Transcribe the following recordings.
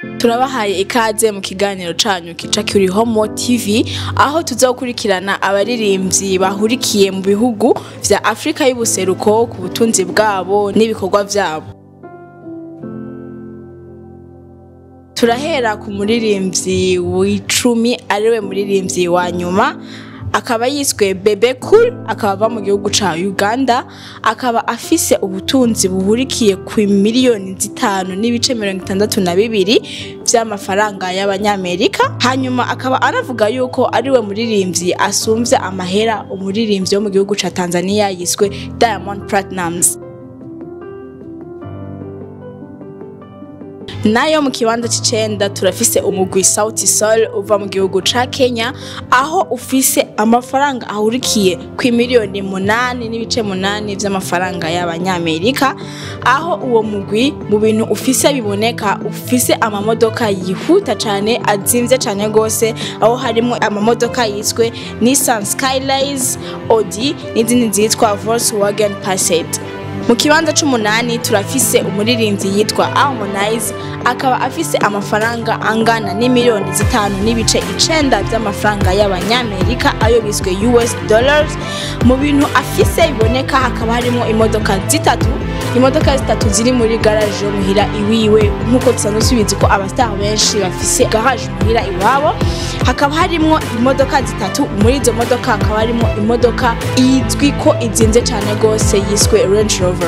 turabahaye ikaze mu kiganiro canyu kica kuri Homo TV aho tuzokurikirana abaririmbyi bahurikiye mu bihugu vya Afrika y'ubuseruko ku butunzi bwabo n'ibikorwa vyabo turahera ku muririmbyi w'icumi ariwe muririmbyi wa nyuma akaba yiswe Bebe Cool akaba ava mu gihugu ca Uganda akaba afise ubutunzi buhurikiye ku miliyoni zitanu n'ibice mirongo itandatu na bibiri vy'amafaranga y'abanyamerika hanyuma akaba anavuga yuko ariwe muririmbyi asumvye amahera umuririmbyi wo mu gihugu ca Tanzania yiswe Diamond Platnumz nayo mu kibanza c'icenda turafise umugwi Sauti Sol uva mu gihugu ca Kenya aho ufise amafaranga ahurikiye ku miliyoni munani n'ibice munani vy'amafaranga y'abanyamerika aho uwo mugwi mu bintu ufise biboneka ufise amamodoka yihuta cane azimvye cane gose aho harimwo amamodoka yiswe Nissan Skylines, Audi n'izindi zitwa Volkswagen Passat mu kibanza c'umunani turafise umuririmbyi yitwa Harmonize akaba afise amafaranga angana n'imiliyoni zitanu n'ibice icenda vy'amafaranga y'abanyamerika ayo biswe US dollars mu bintu afise biboneka hakaba harimo imodoka zitatu imodoka zitatu ziri muri garage yo muhira iwiwe nk'uko dusanzwe tubizi ko abastar benshi bafise garage muhira iwabo hakaba harimwo imodoka zitatu muri izo modoka hakaba harimo imodoka izwi ko izinze cane gose yiswe Range Rover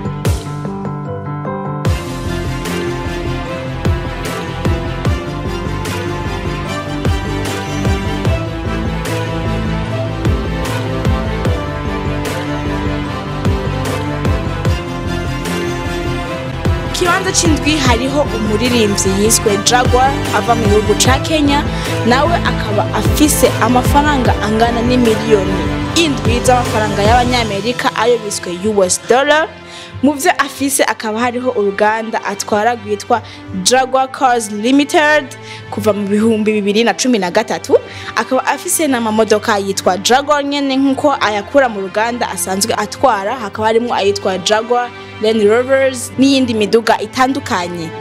kibanza c'indwi hariho umuririmbyi yiswe Jaguar ava mu gihugu ca Kenya nawe akaba afise amafaranga angana n'imiliyoni indwi z'amafaranga y'abanyamerika ayo biswe US dollar mu vyo afise akaba hariho uruganda atwara rwitwa Jaguar Cars Limited kuva mu bihumbi bibiri na cumi na gatatu akaba afise n'amamodoka yitwa Jaguar nyene nk'uko ayakura mu ruganda asanzwe atwara hakaba harimwo ayitwa Jaguar Land Rovers n'iyindi miduga itandukanye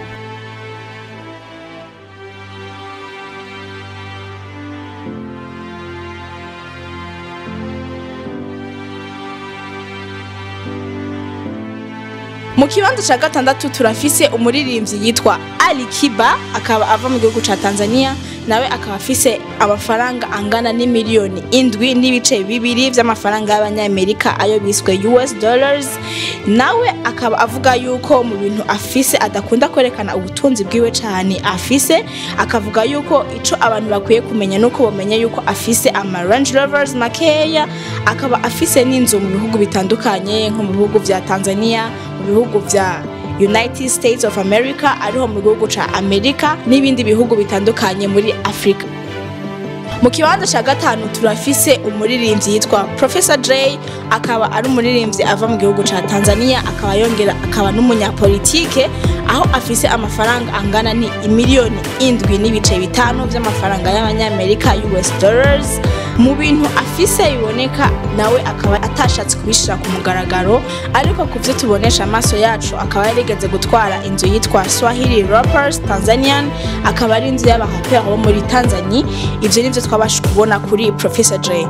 mu kibanza ca gatandatu turafise umuririmbyi yitwa Ali Kiba akaba ava mu gihugu ca Tanzania nawe akaba afise amafaranga angana n'imiliyoni indwi n'ibice bibiri vy'amafaranga y'abanyamerika ayo biswe US dollars nawe akaba avuga yuko mu bintu afise adakunda kwerekana ubutunzi bwiwe cane afise akavuga yuko ico abantu bakwiye kumenya nuko bomenya yuko afise ama Range Rovers makeya akaba afise n'inzu mu bihugu bitandukanye nko mu bihugu vya Tanzania mu bihugu vya United States of America ariho mu gihugu ca Amerika n'ibindi bihugu bitandukanye muri Afrika mu kibanza ca gatanu turafise umuririmbyi yitwa Professor Dre akaba ari umuririmbyi ava mu gihugu ca Tanzania akaba yongera akaba n'umunyapolitike aho afise amafaranga angana ni imiliyoni indwi n'ibice bitanu vy'amafaranga y'abanyamerika US dollars mu bintu afise biboneka nawe akaba atashatse kubishira ku mugaragaro ariko ku vyo tubonesha amaso yacu akaba yarigeze gutwara inzu yitwa Swahili Rappers Tanzanian akaba ari inzu y'abaraperi bo muri Tanzania ivyo nivyo twabasha kubona kuri Professor Dre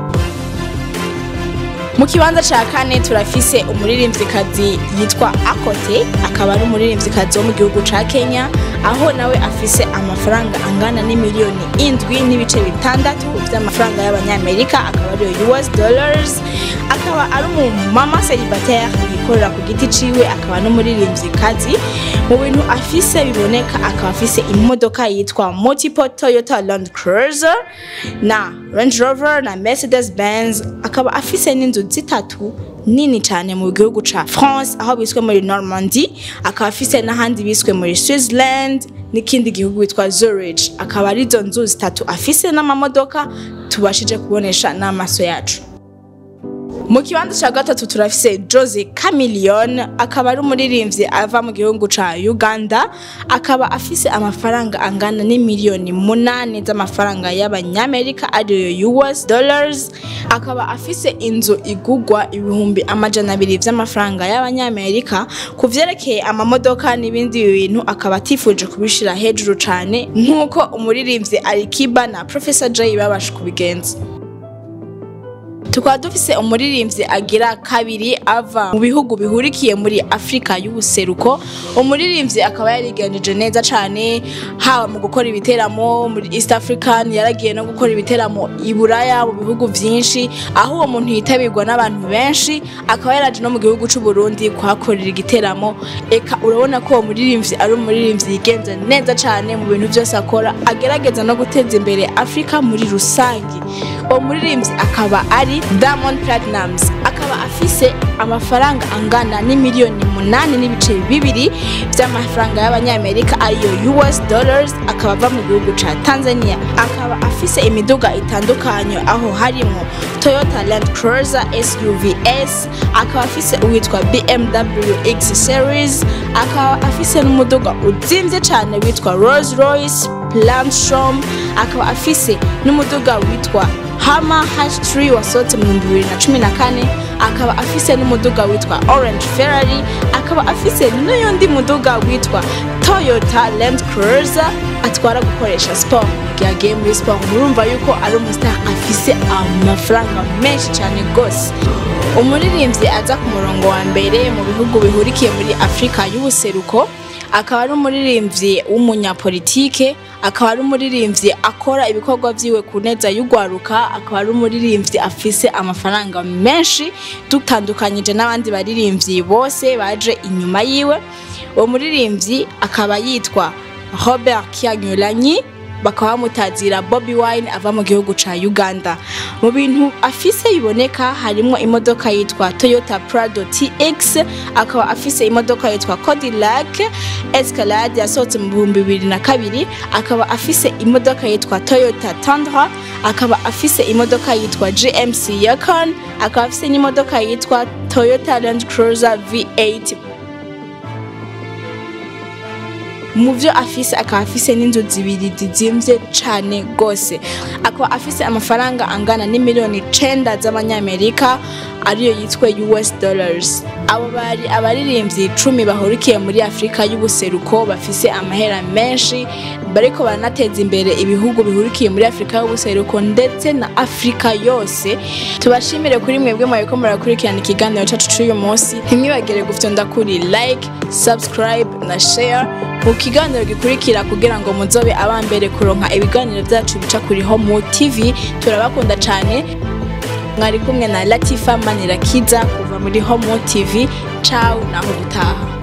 mu kibanza ca kane turafise umuririmvyikazi yitwa Akote akaba ari umuririmvyikazi wo mu gihugu ca Kenya aho nawe afise amafaranga angana n'imiliyoni indwi n'ibice bitandatu vy'amafaranga y'abanyamerika akaba ariyo US dollars akaba ari umumama célibataire yikorera ku giti ciwe akaba n'umuririmvyikazi mu bintu afise biboneka akaba afise imodoka yitwa multiple Toyota Land Cruiser na Range Rover na Mercedes Benz akaba afise n'inzu zitatu nini cyane mu gihugu ca France aho biswe muri Normandy akaba afise n'ahandi biswe muri Switzerland n'ikindi gihugu witwa Zurich akaba ari izo nzu zitatu afise n'amamodoka tubashije kubonesha n'amaso yacu mu kibanza cya gatatu turafise Jose Chameleone akaba ari umuririmbyi ava mu gihugu ca Uganda akaba afise amafaranga angana n'imiliyoni munani z'amafaranga y'abanyamerika ariyo US dollars akaba afise inzu igugwa ibihumbi amajana abiri vy'amafaranga y'abanyamerika ku vyerekeye amamodoka n'ibindi bintu akaba atifuje kubishira hejuru cane nk'uko umuririmbyi Alikiba na Professor Jay babasha kubigenza tukaba dufise umuririmbyi agira kabiri ava mu bihugu bihurikiye muri afurika y'ubuseruko umuririmbyi akaba yarigenjeje neza cyane haba mu gukora ibiteramo muri east african yaragiye no gukora ibiteramo i buraya mu bihugu byinshi aho uwo muntu yitabirwa n'abantu benshi akaba yaraje no mu gihugu cy'u Burundi kuhakorera igiteramo eka urabona ko uwo muririmbyi ari umuririmbyi yigenza neza cyane mu bintu byose akora agerageza no guteza imbere afurika muri rusange uwo muririmbyi akaba ari Diamond Platnumz akaba afise amafaranga angana n'imiliyoni munani n'ibice bibiri by'amafaranga y'abanyamerika ariyo US dollars akaba ava mu gihugu ca Tanzania akaba afise imiduga itandukanye aho harimo Toyota Land Cruiser SUVs akaba afise uwitwa BMW X Series akaba afise n'umuduga uzimvye cane witwa Rolls Royce Plantstrom akaba afise n'umuduga witwa Hama H3 wasohotse mu 2014 akaba afise n'umuduga witwa Orange Ferrari akaba afise n'uyundi muduga witwa Toyota Land Cruiser atwara gukoresha sport igihe agiye muri sport murumva yuko ari umustar afise amafaranga menshi cyane gose umuririmbyi aza ku murongo wa mbere mu bihugu bihurikiye muri Afurika y'ubuseruko akaba ari umuririmbyi w'umunyapolitike akaba ari umuririmbyi akora ibikorwa byiwe ku neza y'ugwaruka akaba ari umuririmbyi afise amafaranga menshi dutandukanyije n'abandi baririmbyi bose baje inyuma yiwe uwo muririmbyi akaba yitwa Robert Kyagulanyi bakaba bamutazira Bobby Wine ava mu gihugu ca Uganda mu bintu afise biboneka harimo imodoka yitwa Toyota Prado TX akaba afise imodoka yitwa Cadillac Escalade yasohotse mu bihumbi bibiri na kabiri akaba afise imodoka yitwa Toyota Tundra akaba afise imodoka yitwa GMC Yukon akaba afise n'imodoka yitwa Toyota Land Cruiser V8 mu byo afise akaba afise n'inzu zibiri zizimvye cane gose akaba afise amafaranga angana n'imiliyoni icenda z'abanyamerika ariyo yitwa US dollars abo bari abaririmbyi icumi bahurikiye muri afurika y'ubuseruko bafise amahera menshi bariko baranateza imbere ibihugu bihurikiye muri afurika y'ubuseruko ndetse na afurika yose tubashimire kuri mwebwe mwariko murakurikirana ikiganiro cacu c'uyu munsi ntimwibagire gufyonda kuri like subscribe na share mu kiganiro gikurikira kugira ngo muzobe abambere kuronka ibiganiro byacu bica kuri Homo TV turabakunda cyane mwari kumwe na Latifa Manirakiza kuva muri Homo TV ciao naho gutaha